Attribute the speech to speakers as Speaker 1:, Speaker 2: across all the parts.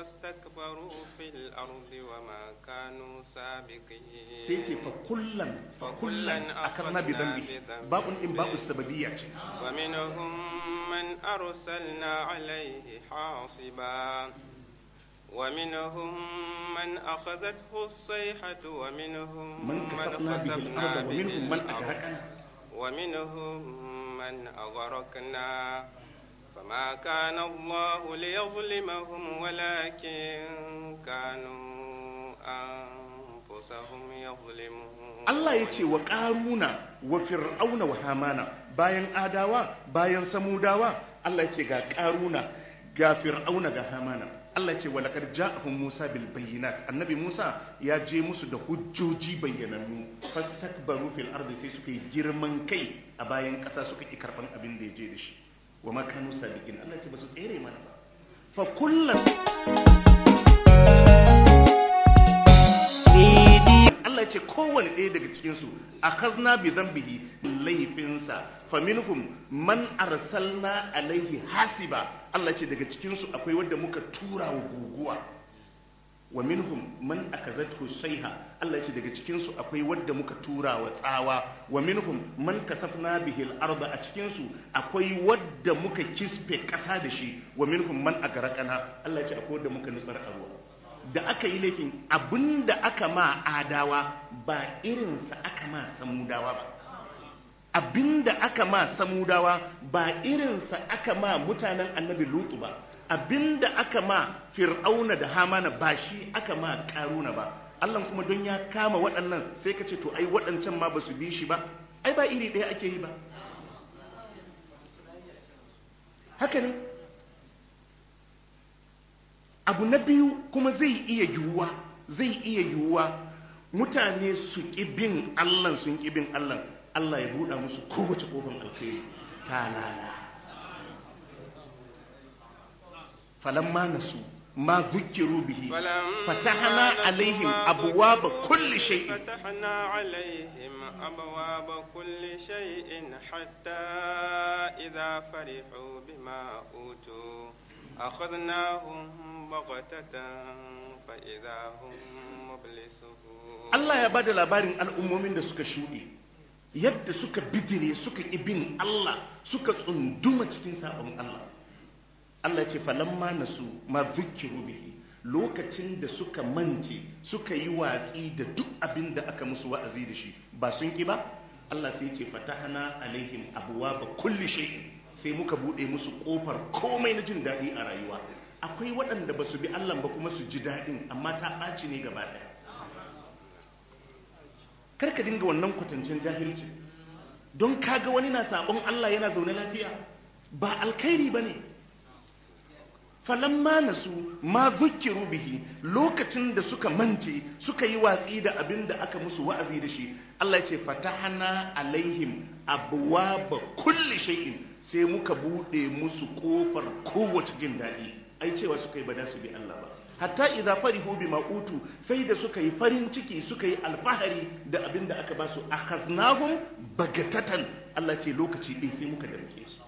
Speaker 1: فاستكبروا في الأرض وما كانوا سابقين
Speaker 2: sai ce fa kullan fa kullan akarna bi dhanbi babun din babu sababiyya ce
Speaker 1: ومنهم من أرسلنا عليه حاصبا ومنهم من أخذته الصيحة ومنهم
Speaker 2: man kasafna bihi al-ardh wa minhum man aghraqna
Speaker 1: ومنهم من أغرقنا فما كان الله ليظلمهم ولكن كانوا أنفسهم يظلمون
Speaker 2: Allah ya ce wa ƙaruna wa fir'auna wa hamana bayan adawa bayan samudawa Allah ya ce ga ƙaruna ga fir'auna ga hamana Allah ya ce wa laqad ja'ahum Musa bil bayyinat annabi Musa ya je musu da hujjoji bayyanannu fastakbaru fil ardi sai suka yi girman kai a bayan ƙasa suka ki karban abin da ya je da shi wa ma kanu sabiqin Allah ya ce ba su tsere mana ba fa kullan Allah ce kowane ɗaya daga cikinsu a kazna bi zambihi laifinsa faminhum man arsalna alaihi hasiba Allah ce daga cikinsu akwai wadda muka tura wa guguwa wa minhum man akazathu sayha Allah ce daga cikinsu akwai wadda muka tura wa tsawa wa minhum man kasafna bihi al-arda a cikinsu akwai wadda muka kisfe ƙasa da shi wa minhum man agaraqana Allah ce akwai wadda muka nutsar a ruwa da aka yi laifin abinda aka ma adawa ba irinsa aka ma samudawa ba abinda aka ma samudawa ba irinsa aka ma mutanen annabi lutu ba abinda aka ma fir'auna da hamana ba shi aka ma karuna ba Allah kuma don ya kama waɗannan sai ka ce to ai waɗancan ma ba su bi shi ba ai ba iri ɗaya ake yi ba haka ne abu na biyu kuma zai iya yiwuwa zai iya yiwuwa mutane su ƙi bin allah sun ƙi bin allah allah ya buɗa musu kowace ƙofar alkhairi ta lala falamma nasu ma zukiru bihi
Speaker 1: فلما
Speaker 2: fatahana
Speaker 1: نسوا
Speaker 2: alaihim
Speaker 1: ما
Speaker 2: abuwaba
Speaker 1: ذكروا
Speaker 2: kulli shay'in
Speaker 1: فتحنا عليهم أبواب كل شيء حتى إذا فرحوا بما أوتوا أخذناهم بغتة فإذا هم مبلسون
Speaker 2: Allah ya bada labarin al'ummomin da suka shuɗe yadda suka bijire suka ibin Allah suka tsunduma cikin sabon Allah Allah ce falamma nasu ma dhukiru bihi lokacin da suka mance suka yi watsi da duk abin da aka musu wa'azi da shi ba sun ki ba Allah sai ce fatahana alaihim abwaaba kulli shay sai muka bude musu kofar komai na jin daɗi a rayuwa akwai waɗanda ba su bi Allah ba kuma su ji daɗin amma ta ɓaci ne gaba ɗaya karka dinga wannan kwatancin jahilci don kaga wani na sabon Allah yana zaune lafiya ba alkhairi ba ne falamma nasu ma zukiru bihi lokacin da suka mance suka yi watsi da abin da aka musu wa'azi da shi Allah ya ce fatahana alaihim abwaba kulli shay'in sai muka bude musu kofar kowace jin daɗi ai cewa suka yi ba da su bi Allah ba hatta idza farihu bima utu sai da suka yi farin ciki suka yi alfahari da abin da aka ba su akhaznahum bagatatan Allah ce lokaci ɗin sai muka damke su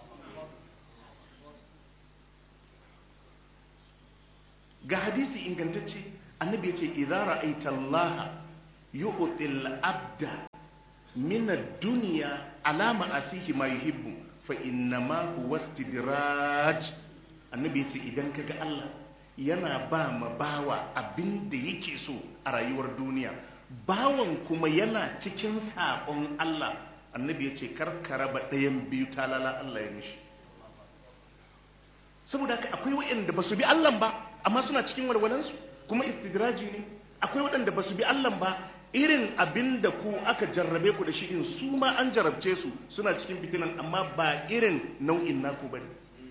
Speaker 2: ga hadisi ingantacce annabi ya ce idza ra'aita Allah yu'til abda min ad-dunya ala ma'asihi ma yuhibbu fa innama huwa istidraj annabi ya ce idan kaga Allah yana ba ma bawa abin da yake so a rayuwar duniya bawan kuma yana cikin saƙon Allah annabi ya ce karkara ba ɗayan biyu talala Allah ya mishi saboda haka akwai waɗanda ba su bi Allah ba amma suna cikin walwalansu kuma istidraji ne akwai waɗanda ba su bi Allah ba irin abin da ku aka jarrabe ku da shi din su ma an jarabce su suna cikin fitinan amma ba irin nau'in naku bane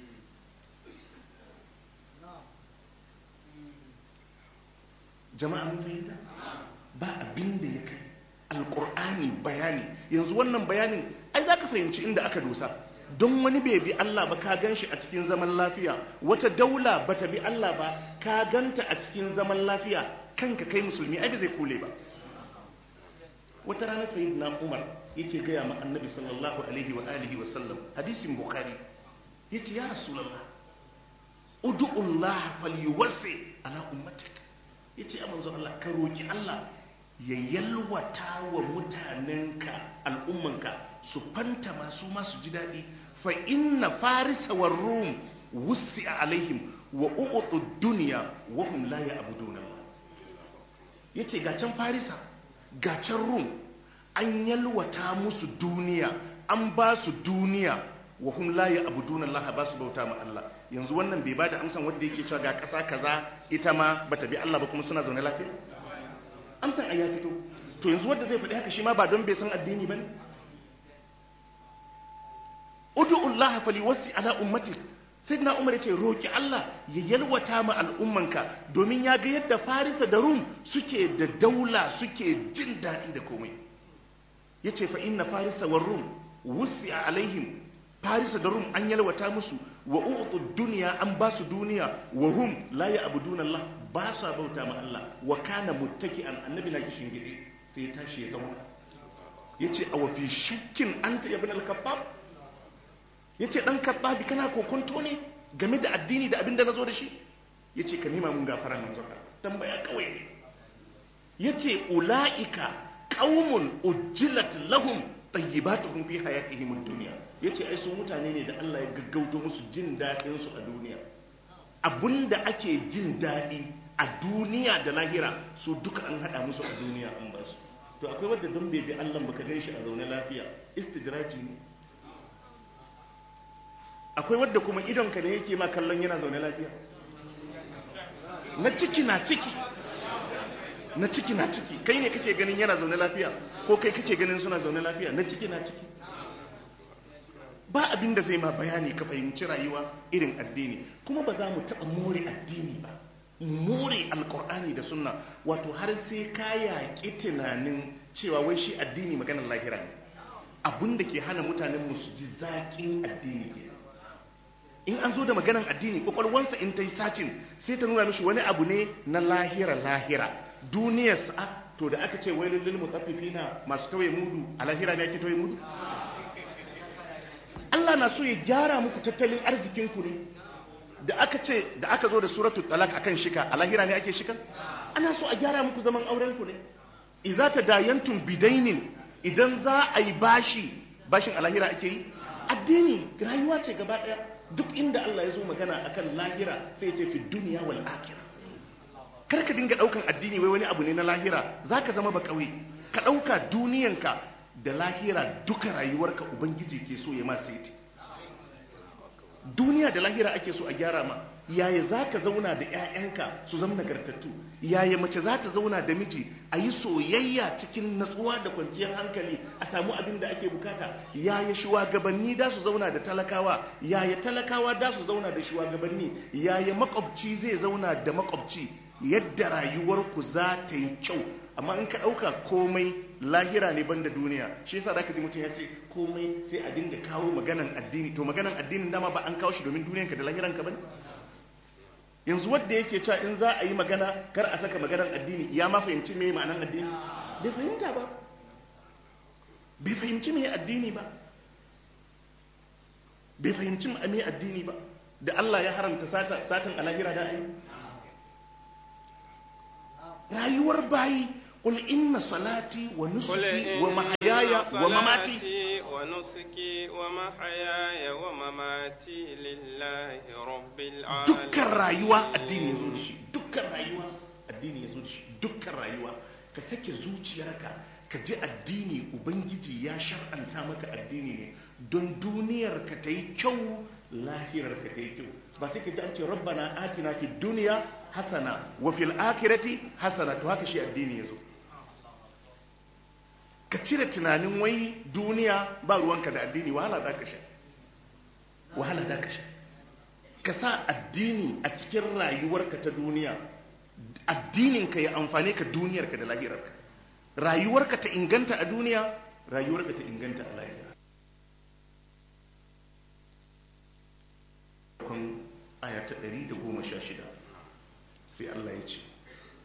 Speaker 2: jama'a mun fahimta ba abin da ya kai alkur'ani bayani yanzu wannan bayanin ai za ka fahimci inda aka dosa don wani bai bi Allah ba ka gan shi a cikin zaman lafiya wata daula ba ta bi Allah ba ka ganta a cikin zaman lafiya kanka kai musulmi ai ba zai kule ba wata rana sayyidina Umar yake gaya ma annabi sallallahu alaihi wa alihi wa sallam hadisin bukhari yace ya rasulullah ud'ullah falyuwassi ala ummatik yace a manzon Allah ka roki Allah ya yalwata wa mutanenka al'ummanka su fanta masu masu ji daɗi fa inna farisa wa rum wussi alaihim wa u'utu duniya wa hum la ya'buduna Allah yace ga can farisa ga can rum an yalwata musu duniya an ba su duniya wa hum la ya'buduna Allah ba su bauta ma Allah yanzu wannan bai bada amsan wanda yake cewa ga ƙasa kaza ita ma bata bi Allah ba kuma suna zaune lafiya amsan ai ya fito to yanzu wanda zai faɗi haka shi ma ba don bai san addini bane ud'ullaha faliwassi ala ummatik sayyidina umar yace roki Allah ya yalwata ma al'ummanka domin ya ga yadda farisa da rum suke da daula suke jin daɗi da komai yace fa inna farisa war rum wussi alaihim farisa da rum an yalwata musu wa utu duniya an ba su duniya wa hum la ya'buduna Allah ba su bauta ma Allah wa kana muttaki'an annabi na kishin gidi sai ya tashi ya zauna yace a wafi shakkin anta ibn al-kabbab yace dan kabbabi kana kokonto ne game da addini da abin da nazo da shi yace ka nema mun gafara nan zaka tambaya kawai ne yace ulaika qaumun ujjilat lahum tayyibatuhum fi hayatihim ad-dunya yace ai su mutane ne da Allah ya gaggauto musu jin dadin su a duniya abinda ake jin dadi a duniya da lahira su duka an hada musu a duniya an ba su to akwai wanda don bai bi Allah baka gan shi a zaune lafiya istidraji ne akwai wadda kuma idonka ne yake ma kallon yana zaune lafiya na ciki na ciki na ciki na ciki kai ne kake ganin yana zaune lafiya ko kai kake ganin suna zaune lafiya na ciki na ciki ba abin da zai ma bayani ka fahimci rayuwa irin addini kuma ba za mu taɓa more addini ba more alkur'ani da sunna wato har sai ka yaƙi tunanin cewa wai shi addini maganar lahira ne abin da ke hana mutanen mu su ji zaƙin addini ke in an zo da maganar addini kwakwalwansa in ta yi sacin sai ta nuna mishi wani abu ne na lahira lahira duniyar sa'a to da aka ce wai lullul mutaffifina masu tawaye mudu a lahira ne ake tawaye mudu Allah na so ya gyara muku tattalin arzikinku ne da aka ce da aka zo da suratul talak akan shika a lahira ne ake shika ana so a gyara muku zaman auren ku ne idza tadayantum bidainin idan za a yi bashi bashin a lahira ake yi addini rayuwa ce gaba daya duk inda Allah ya zo magana akan lahira sai ya ce fi duniya wal akhirah kar ka dinga daukan addini wai wani abu ne na lahira zaka zama ba kauye ka dauka duniyanka da lahira duka rayuwarka ubangiji ke so ya ma saiti duniya da lahira ake so a gyara ma yaya za ka zauna da 'ya'yanka su zama nagartattu yaya mace za ta zauna da miji a yi soyayya cikin natsuwa da kwanciyar hankali a samu abin da ake bukata yaya shugabanni da su zauna da talakawa yaya talakawa da su zauna da shugabanni yaya makwabci zai zauna da makwabci yadda rayuwarku za ta yi kyau amma in ka ɗauka komai lahira ne banda duniya shi yasa zaka ji mutum ya ce komai sai a dinga kawo maganan addini to maganan addinin dama ba an kawo shi domin duniyanka da lahiranka bane yanzu wanda yake cewa in za a yi magana kar a saka maganan addini ya ma fahimci me ma'anan addini bai fahimta ba bai fahimci me addini ba bai fahimci me addini ba da Allah ya haramta sata satan a lahira da ayi rayuwar bayi قل إن صلاتي ونسكي ومحياي ومماتي
Speaker 1: ونسكي ومحياي ومماتي لله رب العالمين
Speaker 2: dukkan rayuwa addini ya zo da shi dukkan rayuwa addini ya zo da shi dukkan rayuwa ka sake zuciyarka ka ji addini ubangiji ya shar'anta maka addini ne don duniyar ka ta yi kyau lahirar ka ta yi kyau ba sai ka ji an ce rabbana atina fi duniya hasana wa fil akhirati hasana to haka shi addini ya zo ka cire tunanin wai duniya ba ruwanka da addini wahala da ka sha wahala da ka sha ka sa addini a cikin rayuwarka ta duniya addininka ya amfane ka duniyarka da lahirarka rayuwarka ta inganta a duniya rayuwarka ta inganta a lahira kun aya ta 116 sai Allah ya ce